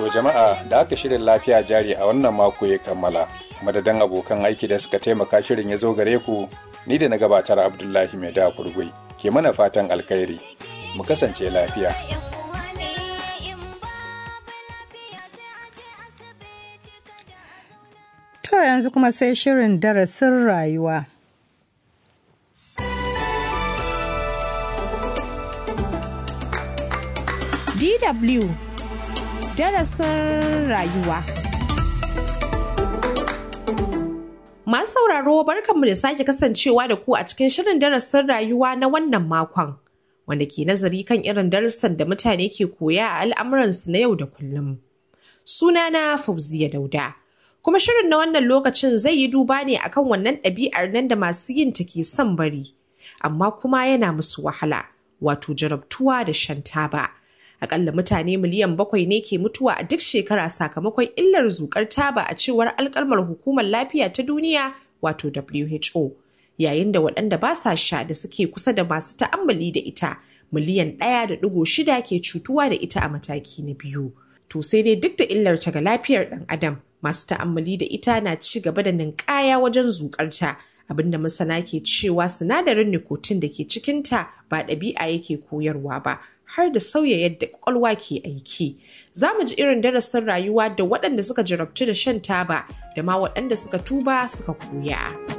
To jama'a da aka shirin lafiya jari a wannan mako ya kammala. Madadin abokan aiki da suka taimaka shirin ya zo gare ku ni da na gabatar Abdullahi Mai da Kurgui ke mana fatan alkhairi. Mu kasance lafiya. To yanzu kuma sai shirin darasin rayuwa. DW darasin rayuwa. Masu sauraro barkanmu da sake kasancewa da ku a cikin shirin darasin rayuwa na wannan makon, wanda ke nazari kan irin darussan da mutane ke koya a al'amuransu na yau da kullum. Sunana Fauziya Dauda. Kuma shirin na wannan lokacin zai yi duba ne akan wannan ɗabi'ar nan da masu yin ta ke son bari, amma kuma yana musu wahala, wato jarabtuwa da shan taba. Akalla mutane miliyan bakwai ne ke mutuwa a duk shekara sakamakon illar zukar taba a cewar alkalmar hukumar lafiya ta duniya wato WHO. Yayin da waɗanda ba sa sha da suke kusa da masu ta'ammali da ita miliyan ɗaya da ɗigo shida ke cutuwa da ita a mataki na biyu. To sai dai duk da illar ta ga lafiyar ɗan adam masu ta'ammali da ita na ci gaba da ninkaya wajen zukarta abinda masana ke cewa sinadarin nicotine da ke cikinta ba ɗabi'a yake koyarwa ba har da sauya yadda kwakwalwa ke aiki. Za mu ji irin darasin rayuwa da waɗanda suka jarabci da shan taba da ma waɗanda suka tuba suka koya.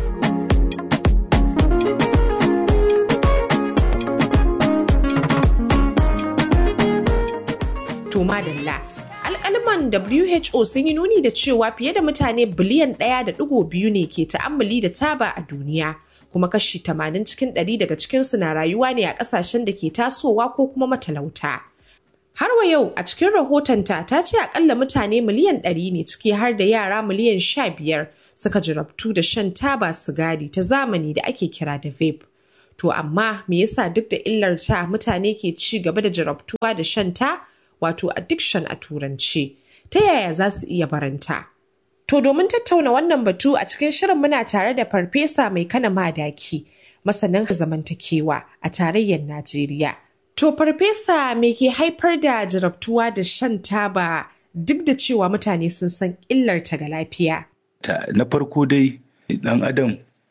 To madalla. alkaliman WHO sun yi nuni da cewa fiye da mutane biliyan ɗaya da ɗigo biyu ne ke ta'ammali da taba a duniya kuma kashi tamanin cikin ɗari daga cikinsu na rayuwa ne a ƙasashen da ke tasowa ko kuma matalauta. Har wa yau a cikin rahotonta ta ce akalla mutane miliyan ɗari ne ciki har da yara miliyan sha biyar suka jarabtu da shan taba sigari ta zamani da ake kira da vape. To amma me yasa duk da illar ta mutane ke ci gaba da jarabtuwa da shan ta? wato addiction a turanci ta yaya za su iya baranta to domin tattauna wannan batu a cikin shirin muna tare da farfesa mai kana madaki masanin zamantakewa a tarayyar najeriya to farfesa me ke haifar da jarabtuwa da shan taba duk da cewa mutane sun san illar ta ga lafiya na farko dai dan adam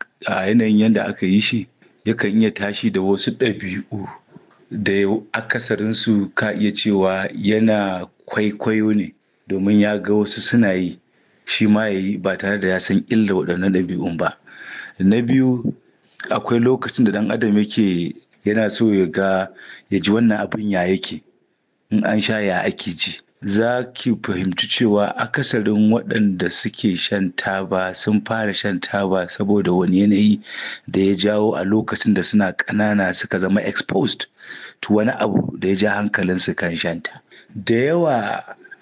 a yanayin yadda aka yi shi yakan iya tashi da wasu ɗabi'u da akasarinsu ka iya cewa yana kwaikwayo ne domin ya ga wasu suna yi shi ma ya yi ba tare da ya san illa waɗannan ɗabi'un ba na biyu akwai lokacin da ɗan adam yake yana so ya ga ya ji wannan abin ya yake in an sha ya ake ji za ki fahimci cewa akasarin waɗanda suke shan taba sun fara shan taba saboda wani yanayi da ya jawo a lokacin da suna ƙanana suka zama exposed to wani abu da ya ja hankalinsu kan shanta da yawa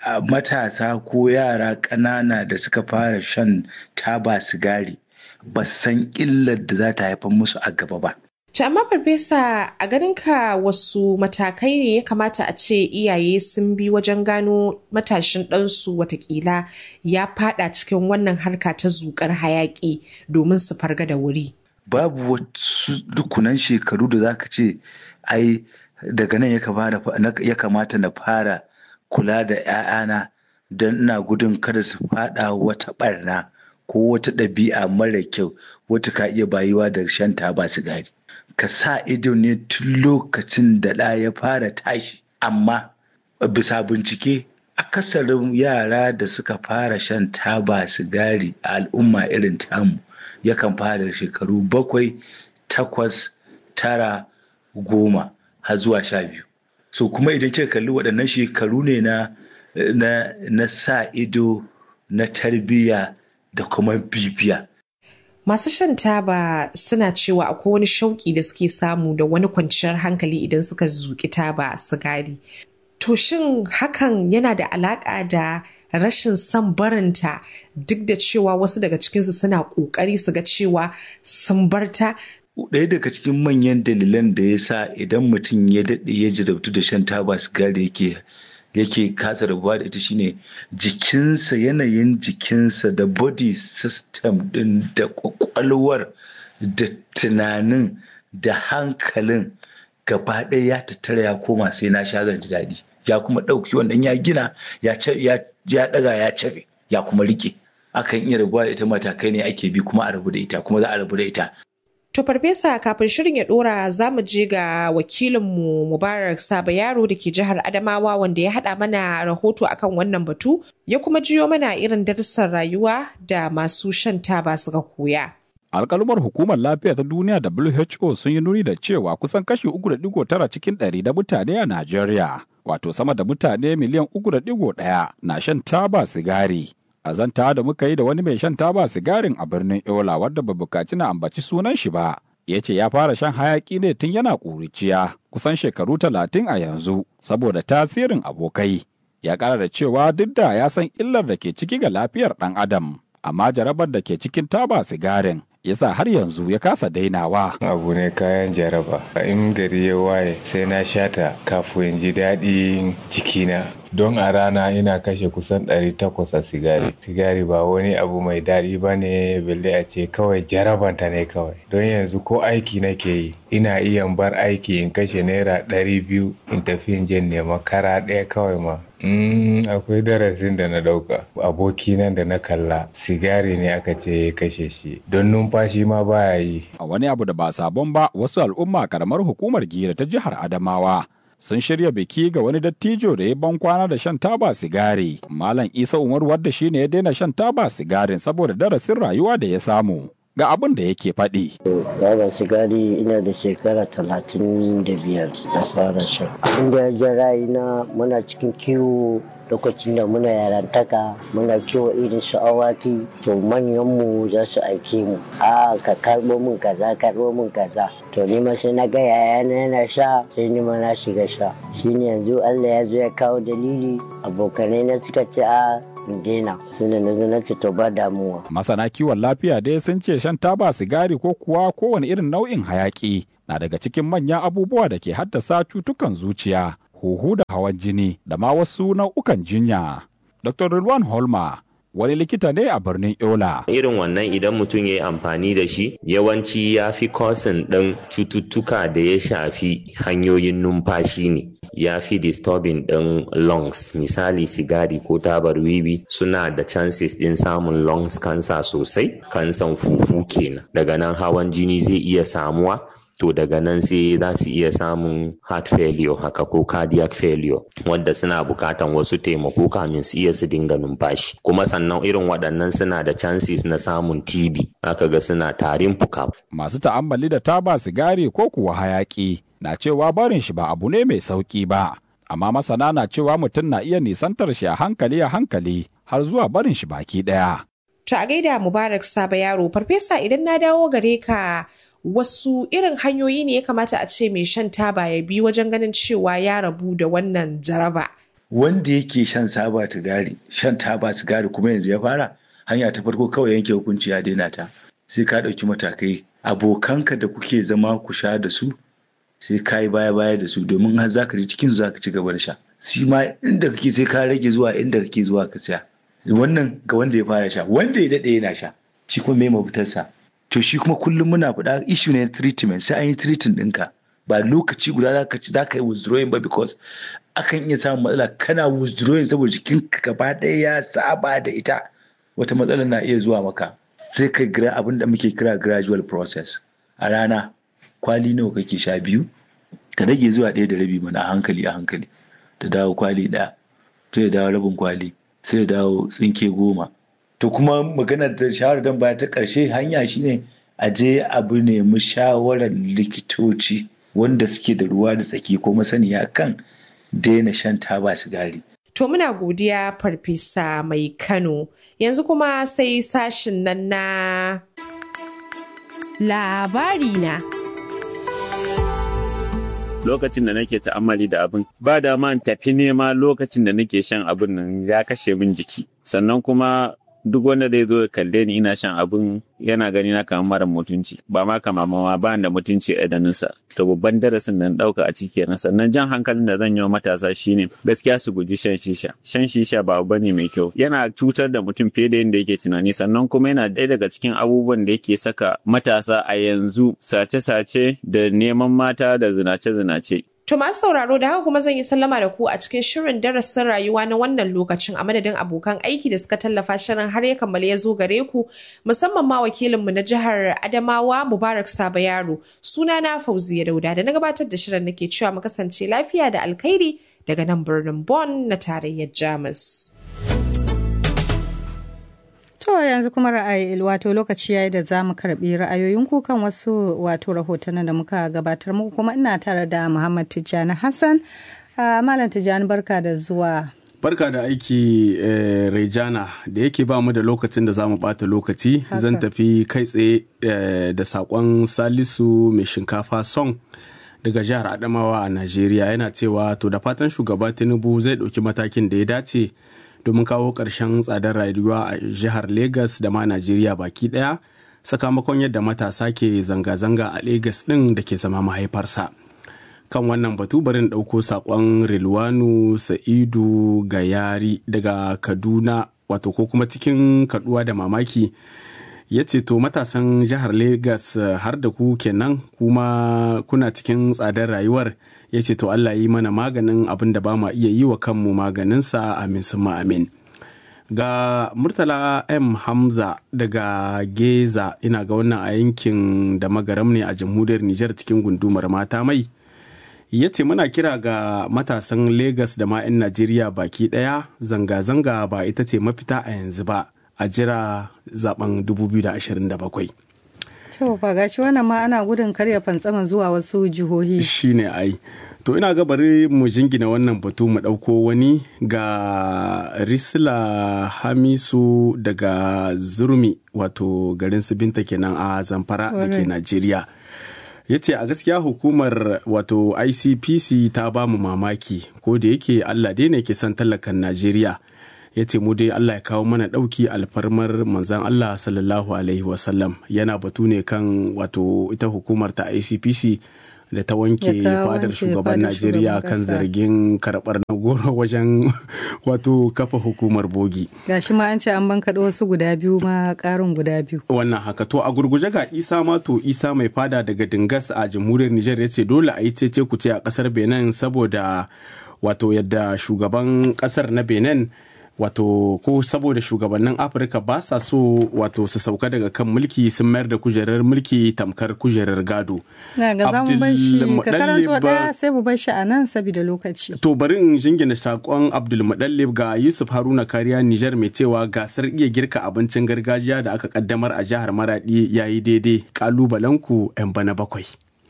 matasa ko yara ƙanana da suka fara shan taba sigari ba san illar da za ta haifar musu a gaba ba To amma farfesa a ganinka wasu matakai ne ya kamata a ce iyaye sun bi wajen gano matashin ɗansu watakila ya fada cikin wannan harka ta zukar hayaƙi domin su farga da wuri. Babu wasu dukunan shekaru da zaka ce ai daga nan ya kamata na fara kula da 'ya'yana don ina gudun kada su fada wata barna ko wata ɗabi'a mara kyau wata ka iya bayuwa da shan taba sigari. ka sa ido ne tun lokacin da ɗa ya fara tashi amma bisa bincike akasarin yara da suka fara shan taba sigari a al'umma irin tamu yakan fara shekaru bakwai takwas tara goma har zuwa sha biyu so kuma idan kika kalli waɗannan shekaru ne na na, na sa ido na tarbiyya da kuma bibiya Masu shan taba suna cewa akwai wani shauƙi da suke samu da wani kwanciyar hankali idan suka zuƙi taba sigari. To shin hakan yana da alaƙa da rashin son barinta duk da cewa wasu daga cikinsu suna ƙoƙari su ga cewa sun barta? Ɗaya daga cikin manyan dalilan da ya sa idan mutum ya daɗe ya jarabtu da shan taba sigari yake yake kasa rabuwa da ita shine jikinsa yanayin jikinsa da body system din da kwakwalwar da tunanin da hankalin gaba ɗaya ya tattara ya koma sai na sha zan ji daɗi ya kuma ɗauki wannan ya gina ya ya ɗaga ya cafe ya kuma rike akan iya rabuwa da ita matakai ne ake bi kuma a rabu da ita kuma za a rabu da ita To farfesa kafin shirin ya dora za mu je ga wakilinmu Mubarak Saba Yaro da ke jihar Adamawa wanda ya haɗa mana rahoto akan wannan batu ya kuma jiyo mana irin darussan rayuwa da masu shan taba suka koya. alkalumar hukumar lafiya ta duniya WHO sun yi nuni da cewa kusan kashi 3.9 cikin ɗari da mutane a Najeriya, wato sama da mutane miliyan 3.1 na shan taba sigari. A zanta da muka yi da wani mai shan taba sigarin a birnin Yola wadda ba bukaci na ambaci sunan shi ba, ya ce ya fara shan hayaki ne tun yana ƙuriciya kusan shekaru talatin a yanzu saboda tasirin abokai. Ya ƙara da cewa duk da ya san illar da ke ciki ga lafiyar ɗan adam, amma jarabar da ke cikin taba sigarin yasa har yanzu ya kasa dainawa. Abu ne kayan jaraba. In gari ya waye sai na shata kafin ji daɗin jikina. Don a rana ina kashe kusan 800 a sigari. Sigari ba wani abu mai daɗi ba ne balle a ce kawai jarabanta ne kawai. Don yanzu ko aiki nake yi ina iya bar aiki in kashe naira ɗari biyu in tafi in je nema kara ɗaya kawai ma. Mm, akwai darasin da na ɗauka. Aboki nan da na kalla sigari ne aka ce ya kashe shi. Don numfashi ma baya yi. A wani abu da ba sabon ba wasu al'umma karamar hukumar gira ta jihar Adamawa sun shirya biki ga wani dattijo da ya ban kwana da shan taba sigari. Malam Isa Umar wadda shi ne ya daina shan taba sigarin saboda darasin rayuwa da ya samu. Ga abin da yake faɗi. Taba sigari ina da shekara talatin da biyar da fara shan. Inda ya ja ra'ayina muna cikin kiwo lokacin da muna yarantaka muna kiwo irin su awaki to manyanmu za su aike mu a ka karbo min kaza karbo min kaza to ni ma sai na ga yayana yana sha sai ni ma na shiga sha shine yanzu Allah ya zo ya kawo dalili abokanai na suka ce a daina suna na zo na ce to ba damuwa Masana kiwon lafiya dai sun ce shan taba sigari ko kuwa kowane irin nau'in hayaki na daga cikin manyan abubuwa da ke haddasa cutukan zuciya huhu da hawan jini da ma wasu nau'ukan jinya. Dr. Rilwan Holma wani likita ne a birnin Yola. Irin wannan idan mutum ya yi amfani da shi yawanci ya fi kosin ɗin cututtuka da ya shafi hanyoyin numfashi ne. Ya fi disturbing ɗin lungs misali sigari ko tabar wiwi suna da chances ɗin samun lungs cancer sosai kansan fufu kenan daga nan hawan jini zai iya samuwa to daga nan sai za su iya samun heart failure haka ko cardiac failure wanda suna bukatan wasu taimako kamin su iya su dinga numfashi kuma sannan irin waɗannan suna da chances na samun TB aka ga suna tarin fuka. Masu ta'ammali da taba sigari ko kuwa hayaki na cewa barin shi ba abu ne mai sauki ba amma masana na cewa mutum na iya nisantar shi a hankali a hankali har zuwa barin shi baki ɗaya. To a gaida Mubarak Saba Yaro, Farfesa idan na dawo gare ka wasu irin hanyoyi ne ya kamata a ce mai shan taba ya bi wajen ganin cewa ya rabu da wannan jaraba. Wanda yake shan saba sigari, shan taba sigari kuma yanzu ya fara, hanya ta farko kawai yanke hukunci ya daina ta. Sai ka ɗauki matakai. Abokanka da kuke zama ku sha da su, sai ka yi baya baya da su domin har za ka ji cikin za ka ci gaba da sha. Shi ma inda kake sai ka rage zuwa inda kake zuwa ka siya. Wannan ga wanda ya fara sha, wanda ya daɗe yana sha. Shi kuma me mafitarsa. to shi kuma kullum muna faɗa issue ne treatment sai an yi treating ɗinka ba lokaci guda za ka ci za ka yi withdrawing ba because akan iya samun matsala kana withdrawing saboda jikinka gaba ɗaya ya saba da ita wata matsala na iya zuwa maka sai ka gira abin da muke kira gradual process a rana kwali nawa kake sha biyu ka rage zuwa ɗaya da rabi mana a hankali a hankali ta dawo kwali ɗaya sai ya dawo rabin kwali sai ya dawo tsinke goma to kuma maganar da shawarar dan baya ta ƙarshe hanya shine a je abu nemi shawarar likitoci wanda suke da ruwa da tsaki ko masaniya kan daina shan taba sigari. To muna godiya farfesa mai Kano yanzu kuma sai sashin nan na labari na. lokacin da nake ta'ammali da abin ba da man tafi nema lokacin da nake shan abin nan ya kashe min jiki sannan kuma duk wanda zai zo ya kalle ni ina shan abin yana gani na kamar mara mutunci ba ma kama ma ba da mutunci a idanunsa to babban darasin da na dauka a ciki kenan sannan jan hankalin da zan yi wa matasa shine gaskiya su guji shan shisha shan shisha ba abu bane mai kyau yana cutar da mutum fiye da yadda yake tunani sannan kuma yana ɗaya daga cikin abubuwan da yake saka matasa a yanzu sace-sace da neman mata da zinace-zinace To masu sauraro da haka kuma zan yi sallama da ku a cikin shirin darasin rayuwa na wannan lokacin a madadin abokan aiki da suka tallafa shirin har ya kammala ya zo gare ku musamman ma wakilinmu na jihar Adamawa Mubarak Saba Yaro suna na Fauziya Dauda da na gabatar da shirin nake cewa mu kasance lafiya da alkhairi daga nan birnin Bonn na tarayyar Jamus. To yanzu kuma ra'ayi wato lokaci yayi da za mu karbi ra'ayoyinku kan wasu wato rahotannin da muka gabatar muku kuma ina tare da Muhammad Tijjani Hassan. Malam Tijjani barka da zuwa. Barka da aiki eh, Rejana da yake ba mu da lokacin da za mu bata lokaci zan tafi kai tsaye eh, da sakon Salisu mai shinkafa song daga jihar Adamawa a Najeriya yana cewa to da fatan shugaba Tinubu zai ɗauki matakin da ya dace domin kawo ƙarshen tsadar rayuwa a jihar Legas da ma Najeriya baki ɗaya sakamakon yadda matasa ke zanga-zanga a Legas ɗin da ke zama mahaifarsa. Kan wannan batu barin ɗauko saƙon Rilwanu Sa'idu Gayari daga Kaduna wato ko kuma cikin kaduwa da mamaki ya ce to matasan jihar Legas har da ku kenan kuma kuna cikin tsadar rayuwar ya ce to Allah yi mana maganin abin da ba ma iya yi wa kanmu maganinsa amin sun amin. Ga Murtala M. Hamza daga Geza ina ga wannan a yankin da magaram ne a jamhuriyar Nijar cikin gundumar mata mai. Ya ce muna kira ga matasan Legas da ma 'yan Najeriya baki ɗaya zanga-zanga ba ita ce mafita a yanzu ba a jira zaben 2027. To ba gashi wannan ma ana gudun karya fantsama zuwa wasu jihohi. Shi ne ai. To ina ga bari mu jingina wannan batu mu ɗauko wani ga Risla Hamisu daga Zurmi wato garin su binta kenan a Zamfara da ke Najeriya. ya ce a gaskiya hukumar wato icpc ta ba mu mamaki ko da yake allah dai ne ke son tallakan najeriya ya ce mu dai allah ya kawo mana ɗauki alfarmar manzan allah sallallahu alaihi wasallam yana batu ne kan wato ita hukumar ta icpc da ta wanke fadar shugaban najeriya kan zargin karɓar na goro wajen wato kafa hukumar bogi gashi ma an ce an bankaɗo wasu guda biyu ma ƙarin guda biyu wannan haka to a gurguje ga isa mato isa mai fada daga dingas a jamhuriyar nijar ya ce dole a yi cece ku ce a ƙasar benin saboda wato yadda shugaban ƙasar na benin wato ko saboda shugabannin afirka ba sa so wato su sauka daga kan mulki sun mayar da kujerar mulki tamkar kujerar gado ga za mu bar shi ka karanto ɗaya sai mu bar shi a nan saboda lokaci to bari in jingina sakon abdulmuɗallib ga yusuf haruna kariya nijar mai cewa gasar iya girka abincin gargajiya da aka kaddamar a jihar maradi yayi daidai kalubalenku yan bana bakwai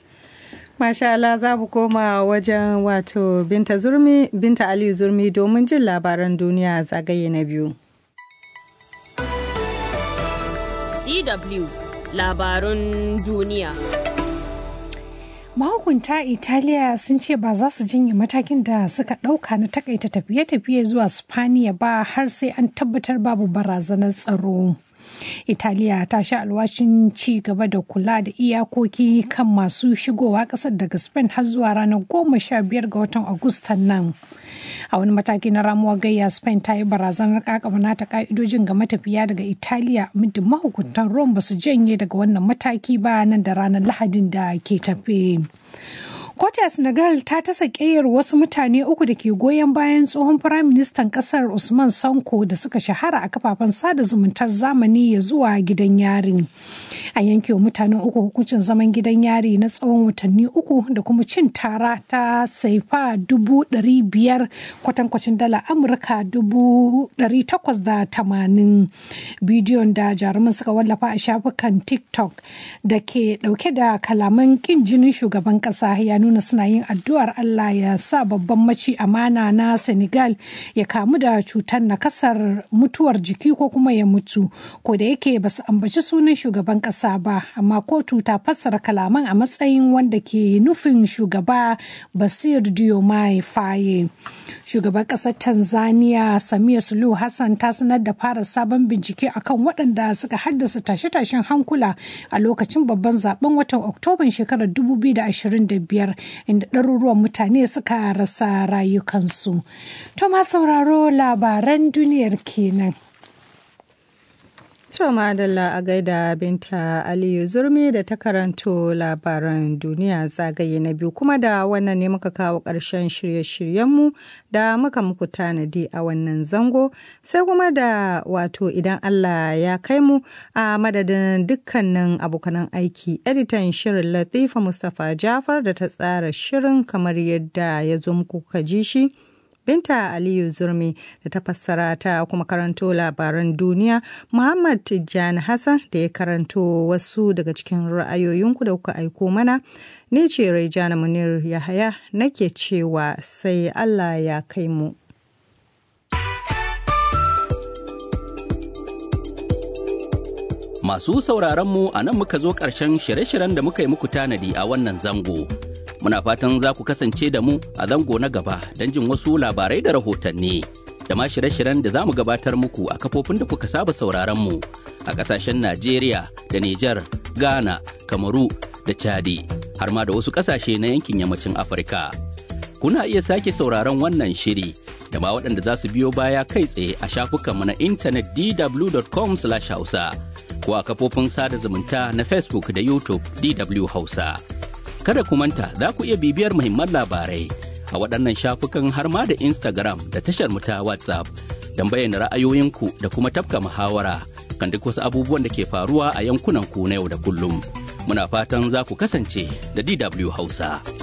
Masha Allah za mu koma wajen wato Binta Zurmi, Binta Aliyu Zurmi domin jin labaran duniya zagaye na biyu. DW labarun duniya. Mahukunta Italiya sun ce ba za su janye matakin da suka ɗauka na takaita tafiye-tafiye zuwa Spaniya ba har sai an tabbatar babu barazanar tsaro. Italiya ta sha alwashin ci gaba da kula da iyakoki kan masu shigowa ƙasar daga Spain har zuwa ranar goma sha biyar ga watan Agustan nan. A wani mataki na ramuwa gayya Spain ta yi barazanar kakaba nata ka'idojin ga matafiya daga Italiya muddin mahukuntan Rome ba su janye daga wannan mataki ba nan da ranar Lahadin da ke tafe. Kota Senegal ta tasa ƙeyar wasu mutane uku da ke goyon bayan tsohon firaministan ƙasar Usman Sanko da suka shahara a kafafen sada zumuntar zamani ya zuwa gidan yari. A yanke wa mutanen uku hukuncin zaman gidan yari na tsawon watanni uku da kuma cin tara ta saifa dubu ɗari biyar kwatankwacin dala Amurka dubu ɗari takwas da tamanin. Bidiyon da jaruman suka wallafa a shafukan TikTok da ke ɗauke da kalaman ƙin jinin shugaban ƙasa ya nuna suna yin addu'ar Allah ya sa babban maci amana na Senegal ya kamu da cutar nakasar mutuwar jiki ko kuma ya mutu ko da yake ba su ambaci sunan shugaban kasa ba amma kotu ta fassara kalaman a matsayin wanda ke nufin shugaba Basir Diomaye Faye. Shugaban kasar Tanzania Samia Suluhu Hassan ta sanar da fara sabon bincike akan waɗanda suka haddasa tashe-tashen hankula a lokacin babban zaben watan Oktoban shekarar 2025 inda ɗaruruwan mutane suka rasa rayukansu. To ma sauraro labaran duniyar kenan. To madalla a gaida binta Aliyu Zurmi da ta karanto labaran duniya zagaye na biyu kuma da wannan ne muka kawo ƙarshen shirye-shiryenmu da muka muku tanadi a wannan zango sai kuma da wato idan Allah ya kai mu a madadin dukkanin abokanan aiki editan shirin Latifa Mustapha Jafar da ta tsara shirin kamar yadda ya zo muku ka ji shi. Binta Aliyu Zurmi da ta fassara ta kuma karanto labaran duniya, Muhammad Tijjani Hassan da ya karanto wasu daga cikin ra'ayoyinku da kuka aiko mana. Ni ce Raijana Munir Yahaya nake cewa sai Allah ya kai mu. Masu sauraron mu a nan muka zo ƙarshen shirye-shiryen da muka yi muku tanadi a wannan zango. Muna fatan za ku kasance da mu a zango na gaba don jin wasu labarai da rahotanni. Da ma shirye-shiryen da za mu gabatar muku a kafofin da kuka saba sauraron mu a ƙasashen Najeriya da Nijar, Ghana, Kamaru da Chadi, har ma da wasu ƙasashe na yankin yammacin Afirka. Kuna iya sake sauraron wannan shiri da ma waɗanda za su biyo baya kai tsaye a shafukanmu na intanet dw.com/hausa. ko a kafofin sada zumunta na Facebook da YouTube DW Hausa. Kada ku manta za ku iya bibiyar muhimman labarai a waɗannan shafukan har ma da Instagram da tashar mu ta WhatsApp don bayyana ra'ayoyinku da kuma tafka muhawara kan duk wasu abubuwan da ke faruwa a yankunan ku na yau da kullum. Muna fatan za ku kasance da DW Hausa.